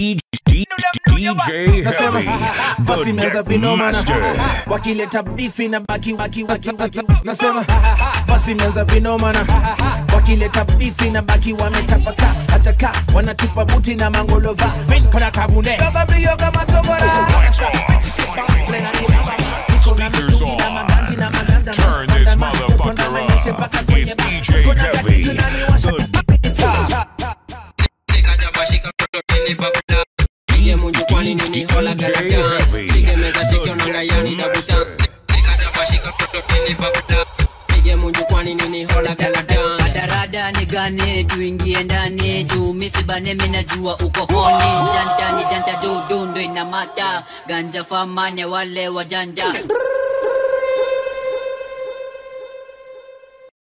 DJ, DJ Nasema Heavy, basi the meza Deck vinoma na Master. wakileta bifi na baki waki waki waki nasema basi meza vinoma na wakileta bifi na baki wametapaka hata ka wanatupa buti na mangolova mimi kona kabune yoga mbio kama togora Speakers on. Turn this motherfucker up. It's DJ Heavy, the Pige munju kwani nini hola DJ galagan Heavy, Pige meza shike the onanga Deck yani na butan Master. Pika jaba shika toto tini babuda Pige munju kwani nini hola galagan Radarada nigane tuingie ndani juu misibane minajua uko honi janta ni janta dudu ndo inamata ganja famanya wale wajanja